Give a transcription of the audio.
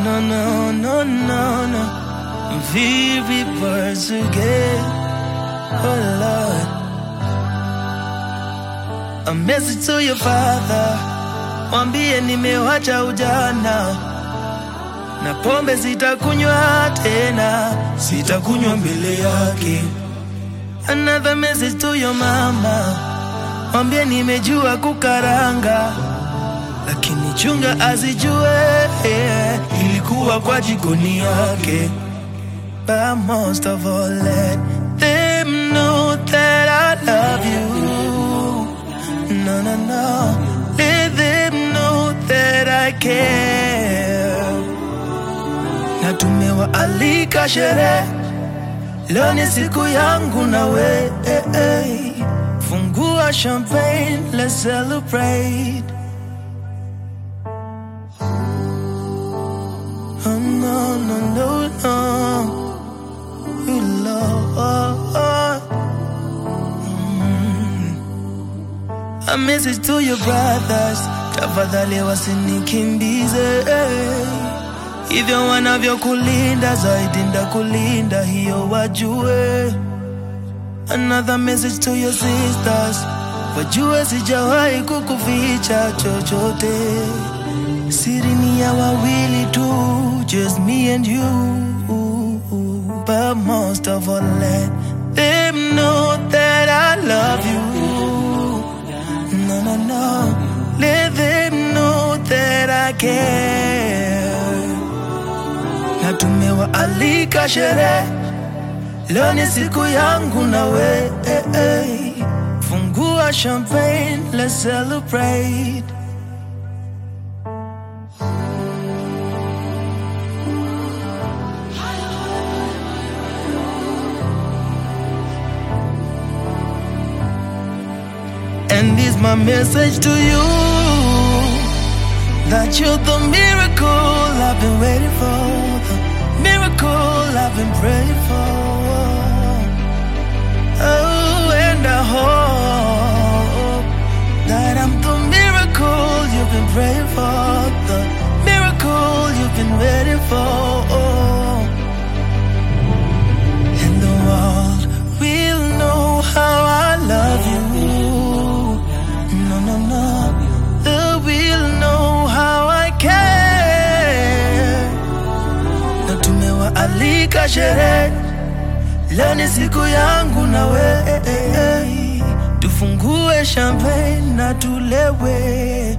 No, no, no, no, no. Very birds again. Oh Lord. A message to your father. Mwambie nimewacha ujana na pombe sitakunywa tena, sitakunywa mbele yake. Another message to your mama. Mwambie nimejua kukaranga lakini chunga azijue yeah, ilikuwa kwa jikoni yake. But most of all let them know that I love you. No, no, no. Let them know that I care. Na tumewaalika sherehe, leo ni siku yangu na we. Fungua champagne, let's celebrate. Oh, no, no, no, no. You love. Mm. A message to your brothers, tafadhali wasinikimbize hivyo wanavyokulinda zaidi ndakulinda, hiyo wajue. Another message to your sisters, wajue sijawahi kukuficha chochote siri ni ya wawili tu, just me and you. But most of all, let them know that I love you. No, no, no. Let them know that I care. Na tumewaalika sherehe, leo ni siku yangu na we. Fungua champagne, let's celebrate. And this my message to you that you're the miracle I've been waiting for, the miracle I've been praying for. Oh, and I hope that I'm the miracle you've been praying for, the miracle you've been waiting for. And the world will know how I love you. No, no, no. They will know how I care. Na tumewaalika sherehe, leo ni siku yangu na we. Tufungue champagne na tulewe.